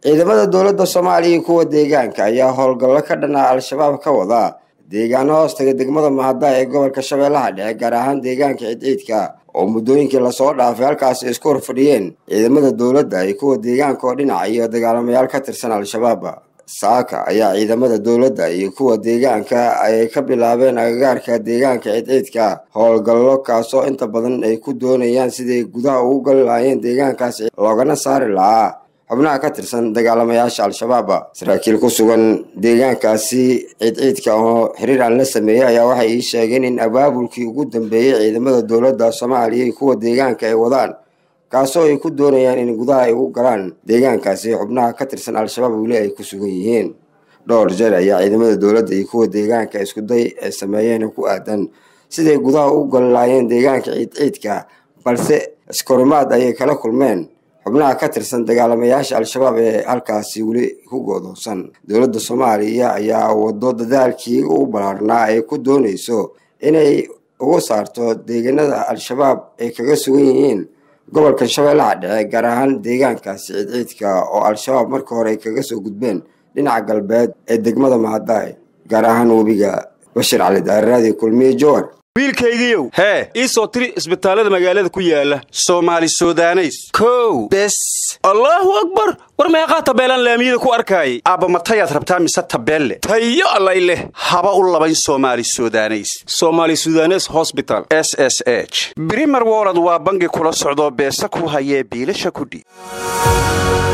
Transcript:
ciidamada dowladda soomaaliya iyo kuwa deegaanka ayaa howlgallo ka dhanaa al-shabaab ka wada deegaano hoostaga degmada mahada ee gobolka shabeellaha dhexe gaar ahaan deegaanka ciidciidka oo muddooyinkii lasoo dhaafay halkaasi isku horfadhiyeen ciidamada dowladda iyo kuwa deegaanka oo dhinaca iyo dagaalamayaal ka tirsan al-shabaab saaka ayaa ciidamada dowladda iyo kuwa deegaanka ay ka bilaabeen agagaarka deegaanka ciidciidka howlgallo kaasoo inta badan ay ku doonayaan siday gudaha ugu gali lahaayeen deegaankaasi loogana saari lahaa xubnaha ka tirsan dagaalamayaasha al-shabaab saraakiil ku sugan deegaankaasi ciidciidka oo xiriir aan la sameeyey ayaa waxay ii sheegeen in abaabulkii ugu dambeeyey ciidamada dowladda soomaaliya iyo kuwa deegaanka ay wadaan kaasoo ay ku doonayaan in gudaha ay ugu galaan deegaankaasi xubnaha ka tirsan al-shabaab weli ay ku sugan yihiin dhowr jeer ayaa ciidamada dowladda iyo kuwa deegaanka iskuday ay sameeyeen ku aadan siday gudaha ugu gali lahaayeen deegaanka ciidciidka balse iskorimaad ayay kala kulmeen xubnaha ka tirsan dagaalamayaasha al-shabaab ee halkaasi weli ku goodoosan dowladda soomaaliya ayaa wado dadaalkii u ballaarnaa ay ku doonayso inay uga saarto deegaanada al-shabaab ay kaga sugan yihiin gobolka shabeellaha dhexe gaar ahaan deegaankaasi ciidciidka oo al-shabaab marka hore ay kaga soo gudbeen dhinaca galbeed ee degmada mahadaay gaar ahaan webiga bashir cali daariraadii kulmiye jowar wiilkaygiiow hee ii soo tiri isbitaallada magaalada ku yaala soomaali sudaneys kow bes allaahu akbar war meeqaa tabeelaan laamiyada ku arkaayay aabba matayaad rabtaa mise tabeelle tayo allay leh haba u labayn soomaali sudaneys somaali sudanes hosbital s s h brimer wolod waa bangi kula socdoo beesa ku hayee biilasha kudhiib